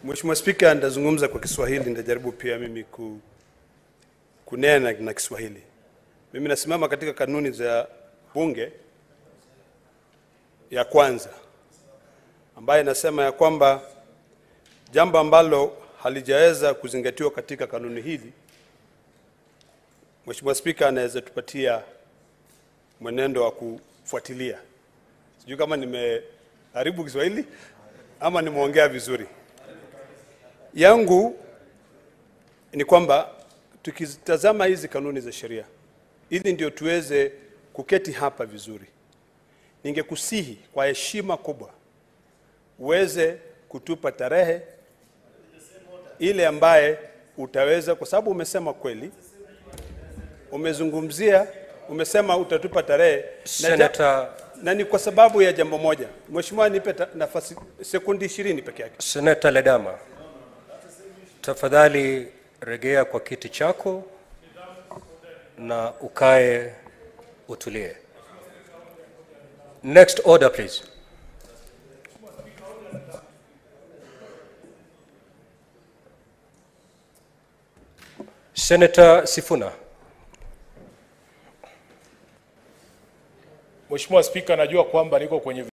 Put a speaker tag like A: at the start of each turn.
A: Mheshimiwa Spika, nitazungumza kwa Kiswahili, nitajaribu pia mimi ku, kunena na Kiswahili. Mimi nasimama katika kanuni za bunge ya kwanza ambayo inasema ya kwamba jambo ambalo halijaweza kuzingatiwa katika kanuni hili, Mheshimiwa Spika anaweza tupatia mwenendo wa kufuatilia. Sijui kama nimeharibu Kiswahili ama nimeongea vizuri. Yangu ni kwamba tukitazama hizi kanuni za sheria ili ndio tuweze kuketi hapa vizuri, ningekusihi kwa heshima kubwa uweze kutupa tarehe ile ambaye utaweza, kwa sababu umesema kweli, umezungumzia, umesema utatupa tarehe na ja-
B: Senator,
A: na ni kwa sababu ya jambo moja. Mheshimiwa, nipe ta- nafasi sekundi ishirini peke yake.
B: Senator Ledama, tafadhali rejea kwa kiti chako na ukae utulie. Next order please. Senator Sifuna.
C: Mheshimiwa Spika, najua kwamba niko kwenye